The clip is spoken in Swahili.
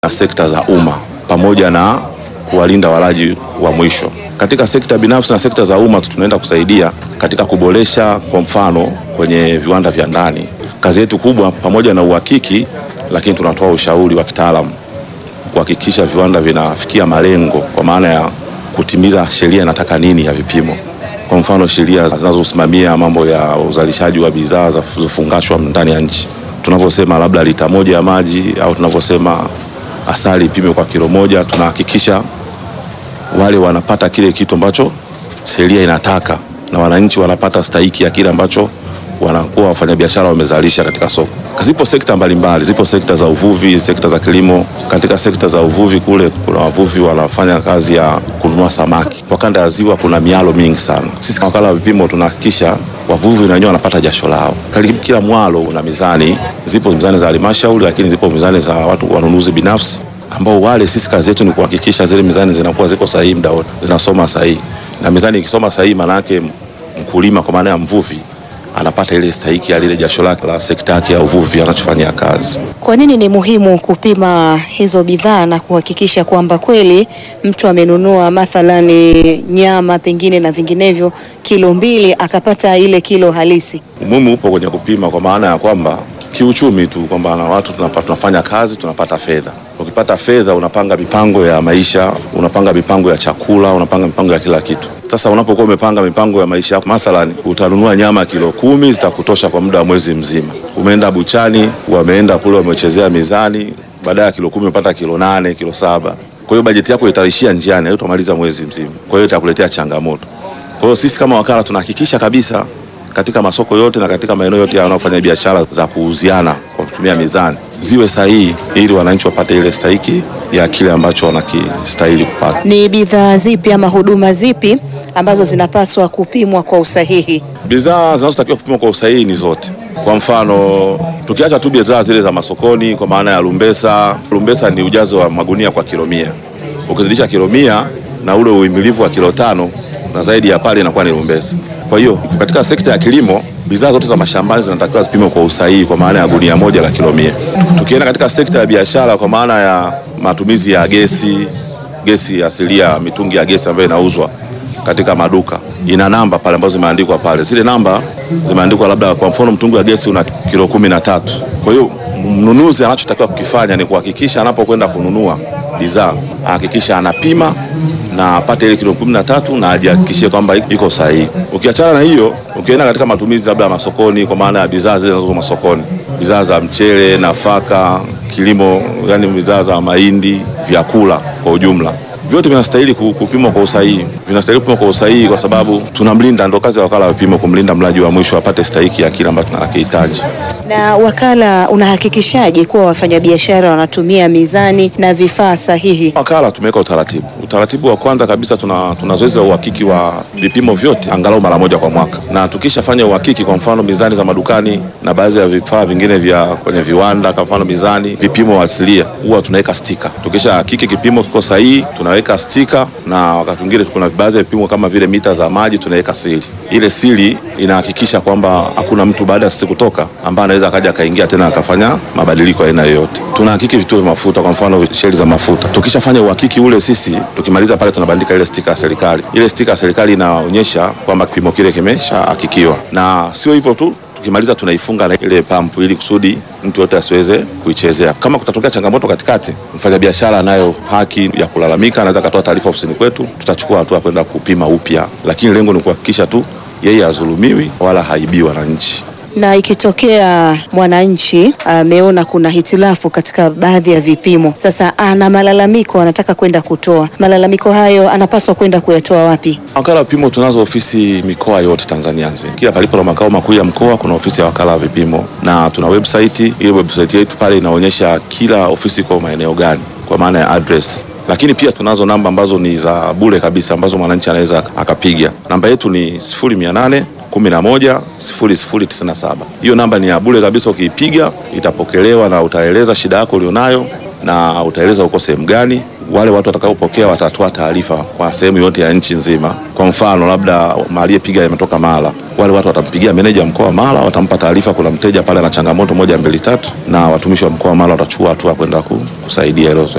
na sekta za umma pamoja na kuwalinda walaji wa mwisho. Katika sekta binafsi na sekta za umma tunaenda kusaidia katika kuboresha, kwa mfano kwenye viwanda vya ndani. Kazi yetu kubwa pamoja na uhakiki, lakini tunatoa ushauri wa kitaalamu kuhakikisha viwanda vinafikia malengo, kwa maana ya kutimiza sheria inataka nini ya vipimo. Kwa mfano sheria zinazosimamia mambo ya uzalishaji wa bidhaa zilizofungashwa ndani ya nchi, tunavyosema labda lita moja ya maji au tunavyosema asali ipime kwa kilo moja, tunahakikisha wale wanapata kile kitu ambacho sheria inataka na wananchi wanapata stahiki ya kile ambacho wanakuwa wafanyabiashara wamezalisha katika soko. Zipo sekta mbalimbali, zipo sekta za uvuvi, sekta za kilimo. Katika sekta za uvuvi kule kuna wavuvi wanafanya kazi ya kununua samaki kwa kanda ya ziwa, kuna mialo mingi sana. Sisi kama wakala wa vipimo tunahakikisha wavuvi na wenyewe wanapata jasho lao. Karibu kila mwalo una mizani, zipo mizani za halmashauri, lakini zipo mizani za watu wanunuzi binafsi ambao wale, sisi kazi yetu ni kuhakikisha zile mizani zinakuwa ziko sahihi muda wote, zinasoma sahihi, na mizani ikisoma sahihi, maana yake mkulima kwa maana ya mvuvi anapata ile stahiki ya lile jasho lake la sekta yake ya uvuvi anachofanyia kazi. Kwa nini ni muhimu kupima hizo bidhaa na kuhakikisha kwamba kweli mtu amenunua mathalani nyama pengine na vinginevyo kilo mbili akapata ile kilo halisi? Umuhimu upo kwenye kupima kwa maana ya kwamba kiuchumi tu kwamba na watu tunapata, tunafanya kazi tunapata fedha. Ukipata fedha unapanga mipango ya maisha, unapanga mipango ya chakula, unapanga mipango ya kila kitu. Sasa unapokuwa umepanga mipango ya maisha yako, mathalan utanunua nyama kilo kumi zitakutosha kwa muda wa mwezi mzima. Umeenda buchani, wameenda kule wamechezea mizani, baada ya kilo kumi umepata kilo nane, kilo saba. Kwa hiyo bajeti yako itaishia njiani, hautamaliza mwezi mzima. Kwa hiyo itakuletea changamoto. Kwa hiyo sisi kama wakala tunahakikisha kabisa katika masoko yote na katika maeneo yote yanayofanya biashara za kuuziana kwa kutumia mizani ziwe sahihi, ili wananchi wapate ile stahiki ya kile ambacho wanakistahili kupata. Ni bidhaa zipi ama huduma zipi ambazo zinapaswa kupimwa kwa usahihi? Bidhaa zinazotakiwa kupimwa kwa usahihi ni zote. Kwa mfano, tukiacha tu bidhaa zile za masokoni, kwa maana ya lumbesa. Lumbesa ni ujazo wa magunia kwa kilo mia. Ukizidisha kilo mia na ule uhimilivu wa kilo tano na zaidi ya pale inakuwa ni lumbesa. Kwa hiyo katika sekta ya kilimo bidhaa zote za mashambani zinatakiwa zipimwe kwa usahihi kwa maana ya gunia moja la kilo mia. Tukienda katika sekta ya biashara kwa maana ya matumizi ya gesi, gesi asilia, mitungi ya gesi ambayo inauzwa katika maduka ina namba pale ambazo zimeandikwa pale. Zile namba zimeandikwa labda, kwa mfano mtungi wa gesi una kilo kumi na tatu. Kwa hiyo mnunuzi anachotakiwa kukifanya ni kuhakikisha anapokwenda kununua bidhaa ahakikisha anapima na apate ile kilo kumi na tatu na ajihakikishie kwamba iko sahihi. Ukiachana na hiyo, ukienda katika matumizi labda masokoni, kwa maana ya bidhaa zile zinazouzwa masokoni, bidhaa za mchele, nafaka, kilimo, yani bidhaa za mahindi, vyakula kwa ujumla vyote vinastahili kupimwa kwa usahihi, vinastahili kupimwa kwa usahihi kwa sababu tunamlinda, ndo kazi ya wakala wa vipimo, kumlinda mlaji wa mwisho apate stahiki ya kile ambacho tunakihitaji. Na wakala unahakikishaje kuwa wafanyabiashara wanatumia mizani na vifaa sahihi? Wakala tumeweka utaratibu. Utaratibu wa kwanza kabisa, tuna, tuna zoezi la uhakiki wa vipimo vyote angalau mara moja kwa mwaka, na tukishafanya uhakiki, kwa mfano mizani za madukani na baadhi ya vifaa vingine vya kwenye viwanda, kwa mfano mizani, vipimo asilia, huwa tunaweka stika. Tukisha hakiki kipimo kiko sahihi, tunaweka stika, na wakati mwingine kuna baadhi ya vipimo kama vile mita za maji tunaweka siri. Ile siri inahakikisha kwamba hakuna mtu baada ya sisi kutoka ambaye anaweza akaja akaingia tena akafanya mabadiliko aina yoyote. Tunahakiki vituo vya mafuta, kwa mfano sheli za mafuta. Tukishafanya uhakiki ule, sisi tukimaliza pale tunabandika ile stika ya serikali. Ile stika ya serikali inaonyesha kwamba kipimo kile kimeshahakikiwa, na sio hivyo tu tukimaliza tunaifunga na ile pampu ili kusudi mtu yote asiweze kuichezea. Kama kutatokea changamoto katikati, mfanyabiashara anayo haki ya kulalamika, anaweza akatoa taarifa ofisini kwetu, tutachukua hatua kwenda kupima upya, lakini lengo ni kuhakikisha tu yeye hazulumiwi wala haibii wananchi. Na ikitokea mwananchi ameona kuna hitilafu katika baadhi ya vipimo, sasa ana malalamiko, anataka kwenda kutoa malalamiko hayo, anapaswa kwenda kuyatoa wapi? Wakala wa vipimo tunazo ofisi mikoa yote Tanzania nzima. Kila palipo na makao makuu ya mkoa kuna ofisi ya wakala wa vipimo, na tuna website. Ile website yetu pale inaonyesha kila ofisi kwa maeneo gani, kwa maana ya address lakini pia tunazo namba ambazo ni za bure kabisa ambazo mwananchi anaweza akapiga. Namba yetu ni sifuri mia nane kumi na moja sifuri sifuri tisini na saba. Hiyo namba ni ya bure kabisa, ukiipiga itapokelewa na utaeleza shida yako ulionayo na utaeleza uko sehemu gani wale watu watakaopokea watatoa taarifa kwa sehemu yote ya nchi nzima. Kwa mfano, labda aliyepiga ametoka Mara, wale watu watampigia meneja wa mkoa wa Mara, watampa taarifa, kuna mteja pale ana changamoto moja mbili tatu, na watumishi wa mkoa wa Mara watachukua hatua kwenda kusaidia hilo zoezi.